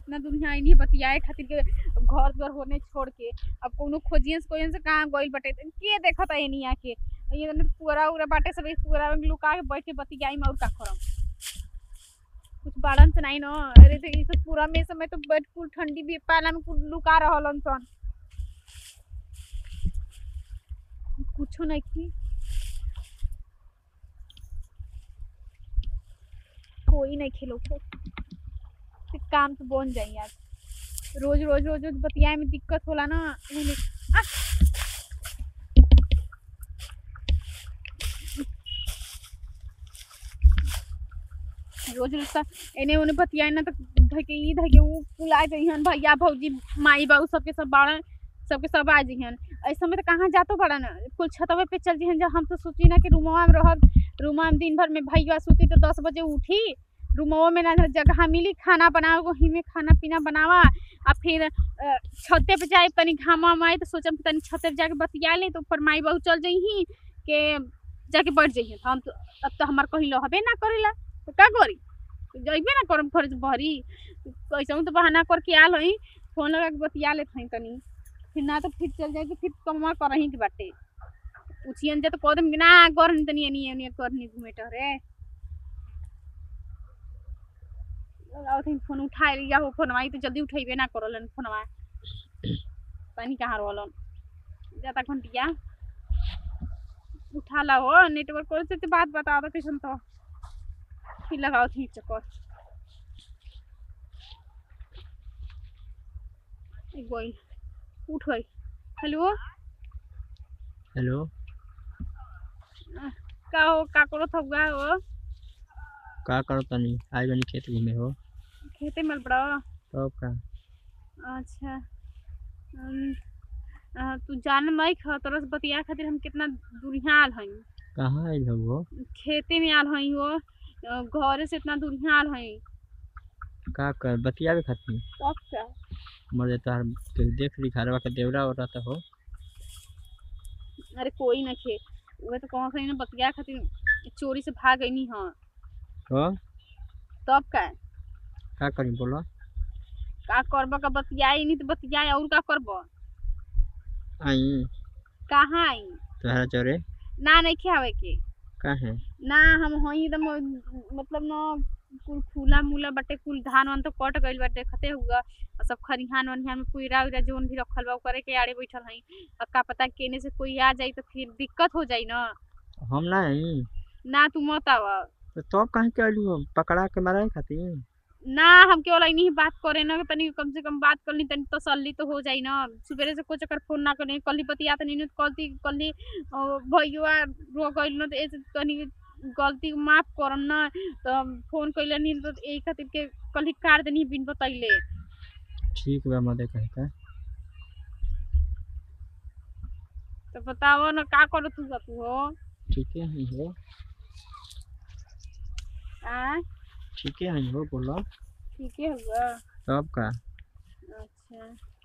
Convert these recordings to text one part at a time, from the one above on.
इतना दुनिया इन्हीं बतियाए खातिर के घर द्वार होने छोड़ के अब कोनो खोजियन से कोई से कहाँ गइल बटे त के देखता एनिया के ये न पूरा उरा बाटे सब पूरा लुका के बैठ के बतियाई में और का करम कुछ बाड़न से नहीं न अरे तो ये सब पूरा में समय तो बैठ कुल ठंडी भी पाला में कुल लुका रहलन सन कुछो नहीं की कोई नहीं खेलो तो फिर काम तो बन जाई यार रोज रोज रोज रोज बतियाए में दिक्कत होला ना उन्हें आ! रोज रोज सा एने ओने बतियाए ना तो धके ई धके ऊ कुला जइहन भैया भौजी माई बाबू सबके सब बाड़न सबके सब आ जइहन ऐसे में तो कहाँ जातो बड़न कुल छतवे पे चल जइहन जब हम तो सोची ना कि रूमवा में रहब रूमवा में दिन भर में भैया सूती तो दस बजे उठी रूमवा में ना जगह मिली खाना बनावे वही में खाना पीना बनावा आ फिर अ, छते पे जाए तनी घामा माई तो सोचम कि तनी छते पे जाके बतिया ले तो ऊपर माई बहू चल जइही के जाके बैठ जइही तो हम तो अब तो हमार कहीं लहबे ना करेला तो का करी तो जइबे ना करम घर भरी कैसे तो बहाना करके आल हई फोन लगा के बतिया लेत हई तनी फिर ना तो फिर चल जाए तो फिर कमा करही के बाटे पूछियन जे तो कह देम कि ना करनी तनी एनी एनी करनी घूमे टहरे लगाओ थे फोन उठाए लिया हो फोनवा ई तो जल्दी उठेबे ना करलन फोनवा तनी कहाँ रहलन जाता घंटिया उठा ला हो नेटवर्क कर से तो बात बता दो कैसन तो फिर लगाओ थी चक्कर एक गोई उठ गई हेलो हेलो का हो का करो थुआ हो का करो तनी आज बनी खेत घूमे हो खेते में बड़ा तब का अच्छा अम, अ, तू जान मई ख तोरा से बतिया खातिर हम कितना दूरिया आल हई कहाँ आइल हो वो खेते में आल हई हो अ, घरे से इतना दूरिया आल हई का कर बतियावे खातिर तब क्या मर तार के देख ली घरवा के देवरा हो रहा हो अरे कोई ना खे उहे तो कहाँ कहीं ना बतिया खातिर चोरी से भाग गई हाँ तो तब का का करी बोलो का करब का बतियाई नहीं तो बतियाई और का करब आई कहाँ आई तोहरा चोरे ना नहीं खावे के का है ना हम हई एकदम मतलब न कुल फूला मूला बाटे कुल धान वान तो कट गइल बाटे खते हुआ और सब खरिहान वनिहान में पुईरा उईरा जोन भी रखल बा करे के आड़े बैठल हई और का पता केने से कोई आ जाई तो फिर दिक्कत हो जाई ना हम ना आई ना तू मत आवा तो तब कहीं के आइलू हो पकड़ा के मारे खातिर ना हम केवल इन्हीं ही बात करे ना कि तनी कम से कम बात कर ली तनी तसल्ली तो हो जाई ना सुबेरे से कुछ अगर फोन ना करी कल पतिया तनी नहीं कल कल भैया रो गइल ना तो ऐसे तनी गलती माफ करम ना तो फोन कइले नहीं तो यही खातिर के कल ही काट देनी बिन बतैले ठीक बा मदे कहे का तो बताओ ना का करो तू तू हो ठीक है ही हो आ ठीक है ही हो बोलो ठीक है हुआ तब का अच्छा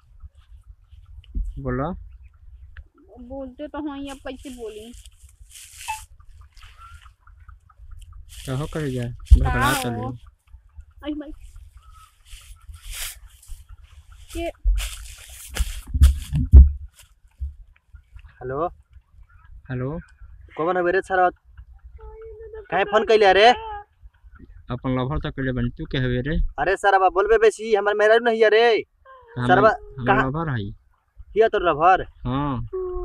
बोलो बोलते तो हाँ अब कैसे बोली कहो कर जा बड़बड़ा का चलो हो? आई माई के हेलो हेलो कौन अबेरे सर काहे फोन कैले अरे अपन लभर तक ले बन तू के हवे रे अरे सर अब बोलबे बेसी हमर मेहरा नहीं अरे सरवा हम कहाँ- लभर हई किया तो रभर हां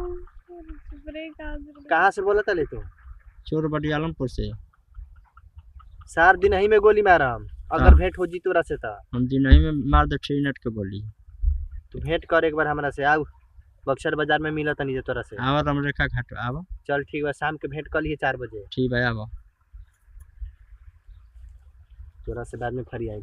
कहाँ से बोला तले तू चोर बड़ी आलमपुर से सार दिन ही में गोली मारम अगर हाँ। भेंट हो जी तोरा से त हम दिन नहीं में मार दे थ्री मिनट के बोली तू भेंट कर एक बार हमरा से आउ बक्सर बाजार में मिला तनी जे तोरा से आवा रमरेखा घाट आवा चल ठीक बा शाम के भेंट कर लिए चार बजे ठीक है आवा तोरा से बाद में फरी आई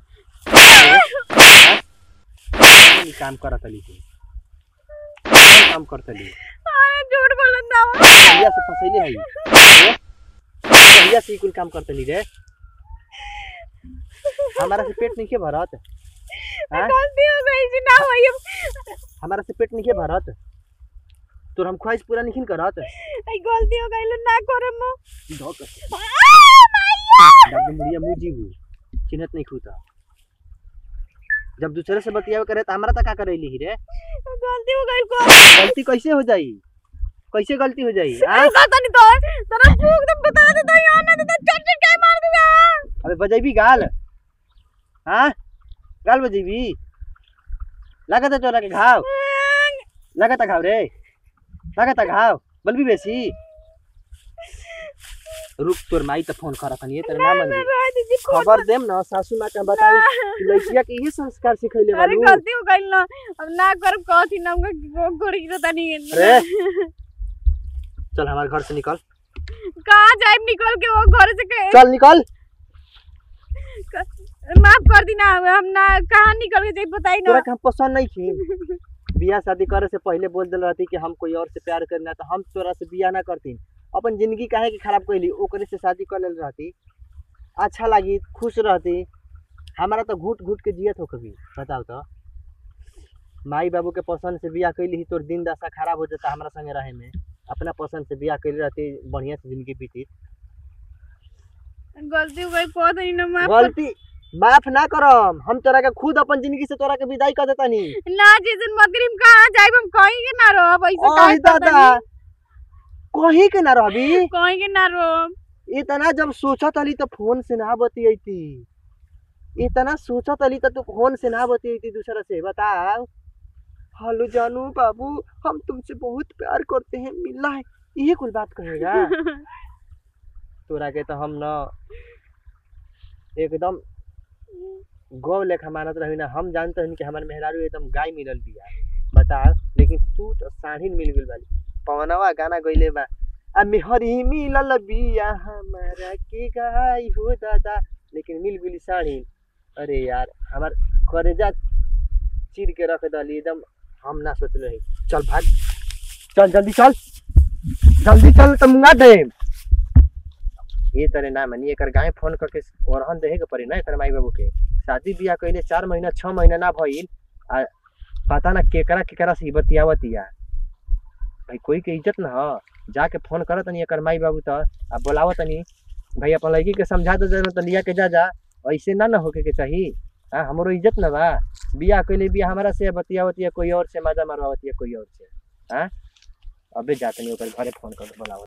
काम करत तली तू कौन काम करत तली अरे झूठ बोलत ना कहिया से फसैले हई कहिया से ई कुल काम करत तली रे हमारा से पेट नहीं के भरत हाँ? गलती हो गई जी ना हुई अब हमारा से पेट नहीं के भरत तोर हम ख्वाहिश पूरा नहीं करत आई गलती हो गई ना करे मो धोक आ माया डब्बे मुड़िया मुंह जीबू चिन्हत नहीं खूता जब दूसरे से बतियावे करे त हमरा त का करैली ही रे गलती हो गई को गलती कैसे हो जाई कैसे गलती हो जाई हाँ? अरे पता नहीं तो तेरा भूख तो बता दे तो यार ना तो चट चट के मार दूंगा अबे बजेबी गाल हाँ गाल बजेबी लागत है तोरा के घाव लागत है घाव रे लागत है घाव बलबी बेसी रुक तोर माई त फोन करत हनी तेरे ना मन राय दीदी खबर देम ना सासू माँ के बताई कि लड़किया के ये संस्कार सिखैले अरे बालू गलती हो गई ना अब ना कर कथी ना उनका गोड़ी तो तनी अरे चल हमारे घर से निकल कहाँ जाए निकल के वो घर से के चल निकल माफ कर दी ना हम ना कहाँ निकल के जाए बताई तोरा ना के हम पसंद नहीं थी बियाह शादी करे से पहले बोल दिल रहती कि हम कोई और से प्यार करना तो हम तोरा से बियाह ना करती अपन जिंदगी काहे के खराब कैली ओकरे से शादी कर लेल रहती अच्छा लगी खुश रहती हमारा तो घुट घुट के जियत हो कभी बताओ तो माई बाबू के पसंद से बियाह कैली ही तोर दिन दशा खराब हो जाता हमारा संगे रहे में अपना पसंद से बियाह कैली रहती बढ़िया से जिंदगी बीती गलती हो गई कह दई ना माफ कर- गलती माफ ना करम हम तोरा के खुद अपन जिंदगी से तोरा के विदाई कर देता नी ना जिस मगरिब कहाँ जाए हम कहीं के ना रहो ऐसे ओह काहे दादा करता कहीं के ना रहबी कहीं के ना रहो इतना जब सोचत अली तो फोन से ना बतियती इतना सोचत अली तो तू फोन से ना बतियती दूसरा से बताओ हेलो जानू बाबू हम तुमसे बहुत प्यार करते हैं मिलना है ये कुल बात कहेगा तोरा के तो हम न एकदम गौ लेखा मानत रही ना हम जानते हैं कि हमारे मेहरारू एकदम गाय मिलल बिया बता लेकिन तू तो साढ़ी मिल गई बाली पवनवा गाना गईले बा आ मेहरी मिलल बिया हमारा के गाय हो दादा लेकिन मिल गई साढ़ी अरे यार हमार करेजा चीर के रख दली एकदम हम ना सोच रही चल भाग चल जल्दी चल जल्दी चल तुम ना दे ये तरह ना मनी एकर गाय फोन करके ओरहन देहे के पड़ी ना एकर माई बाबू के शादी बियाह कइले चार महीना छह महीना ना भइल आ पता ना केकरा केकरा से ही बतियावतिया भाई कोई के इज्जत ना ह जाके फोन करत तनी एकर माई बाबू त आ बोलावत तनी भाई अपन लड़की के समझा दे जरूर त लिया के जा जा ऐसे ना ना होके के चाही हाँ हमरो इज्जत ना बा बियाह कइले बियाह हमारा से बतियावतिया कोई और से मजा मारवावतिया कोई और से हाँ अबे जातनी ओकर घरे फोन कर बोलावत